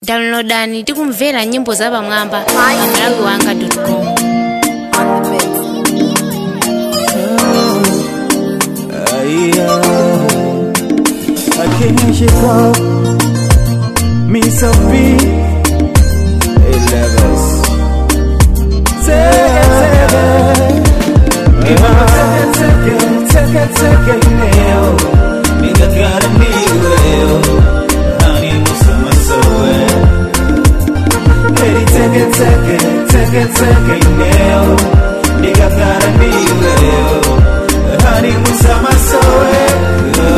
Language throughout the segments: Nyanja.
downloadani tikumvera nyimbo za pamwamba pa malawi wanga com I can't shake up me some beat. Hey, levels. Take it, take it. Give me a second, take it, take it, now. Nigga gotta need you. Honey, musama soe. Lady, take it, take it, take it, take it, now. Nigga gotta need you. Honey, musama soe.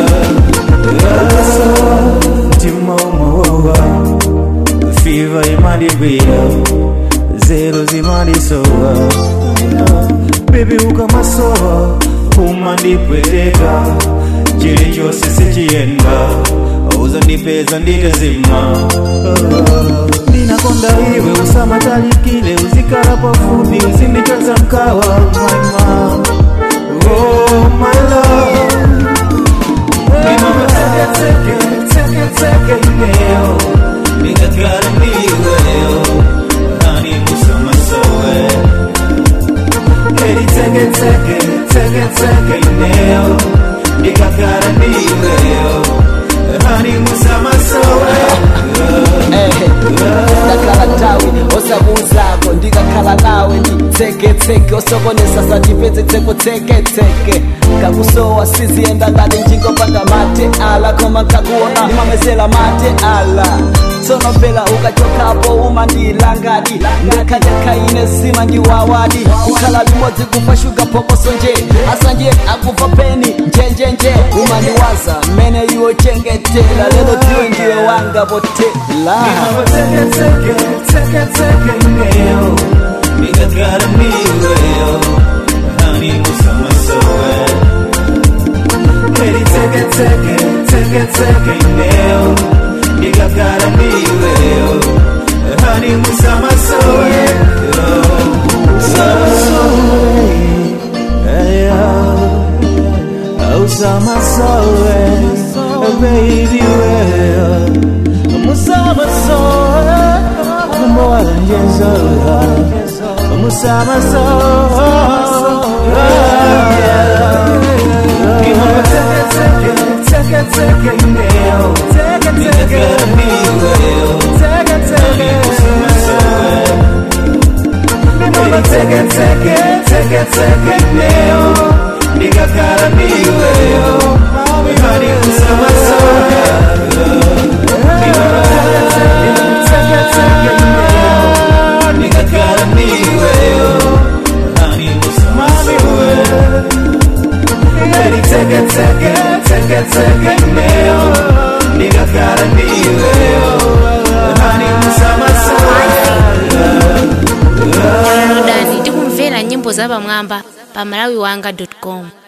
timomowa fiva imandigwira zero zimandisowa bebi ukamasowa umandipwereka chili chose sichiyenda uzandipeza nditezima ndinakonda iwe usamatalikile uzikala pafupi uzindichoza mkawa maima oh my love Hey mama, take it, take it, take it, take it now. Nigga gotta need you. Honey, musama soe. Lady, take it, take it, take it, take it now. Nigga gotta need you. Honey, musama soe. ndakhala tawi osabuuzako ndikakhala nawe nditseketseke osokonesa sandipezetseko tseketseke kakusowa siziyenda ngati njingopanda mate ala koma nkakuona ndimamezela mate ala tsono phela ukachokapo umandilangadi ndakhanyakhaine sima ndiwawadi kukhala limodzi kufa shuga phokoso nje asanje akufa peni njenjenje umandiwaza mmene iwo chengetela lelo dziwe ndiwe wanga potela Mama, take it, take it, take it, take it now. Nigga gotta need you. Honey, musama soe. Lady, take it, take it, take it, take it now. Nigga gotta need you. Honey, musama soe. Musama soe. Yeah. Usama soe. Baby, well. Musama soe. More than yes, oh. Musama soe. Give me a take it, take it, take it, take it now. Take it, take it, take it, take it. Musama soe. Mama, take it, take it, take it, take it now. Nigga gotta be with you. Honey, musama soe. Mama, take it, take it, take it, take it now. Nigga gotta be with you. Honey, musama soe. Lady, take it, take it, take it, take it now. Nigga gotta be with you. Honey, musama soe. downloadani tikumvera nyimbo za pamwamba pa malawi wanga com